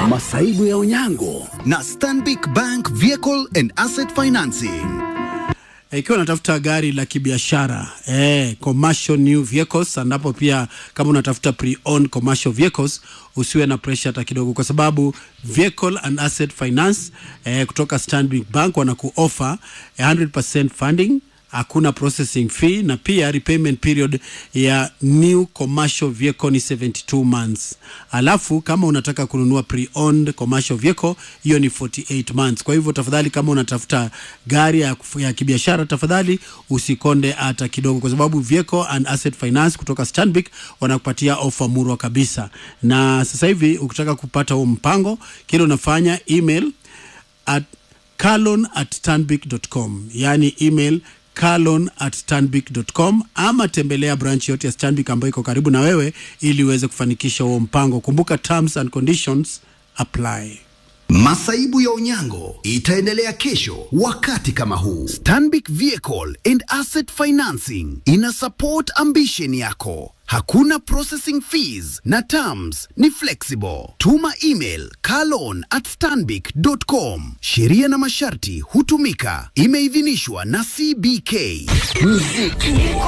masaibu ya unyango na Stanbic Bank Vehicle and Asset Financing. ikiwa unatafuta gari la kibiashara eh, commercial new vehicles, ambapo pia kama unatafuta pre-owned commercial vehicles usiwe na pressure hata kidogo, kwa sababu vehicle and asset finance eh, kutoka Stanbic Bank wanaku offer 100% funding hakuna processing fee na pia repayment period ya new commercial vehicle ni 72 months. Alafu kama unataka kununua pre-owned commercial vehicle hiyo ni 48 months. Kwa hivyo tafadhali, kama unatafuta gari ya, kufu- ya kibiashara, tafadhali usikonde hata kidogo, kwa sababu vehicle and asset finance kutoka Stanbic wanakupatia offer murwa kabisa. Na sasa hivi ukitaka kupata huo mpango, kile unafanya email at carlon at stanbic.com yani email carlon at stanbic.com ama tembelea branch yote ya Stanbic ambayo iko karibu na wewe ili uweze kufanikisha huo mpango. Kumbuka terms and conditions apply. Masaibu ya unyango itaendelea kesho wakati kama huu. Stanbic Vehicle and Asset Financing ina support ambition yako. Hakuna processing fees na terms ni flexible. Tuma email carlon at stanbic.com. Sheria na masharti hutumika. Imeidhinishwa na CBK. muziki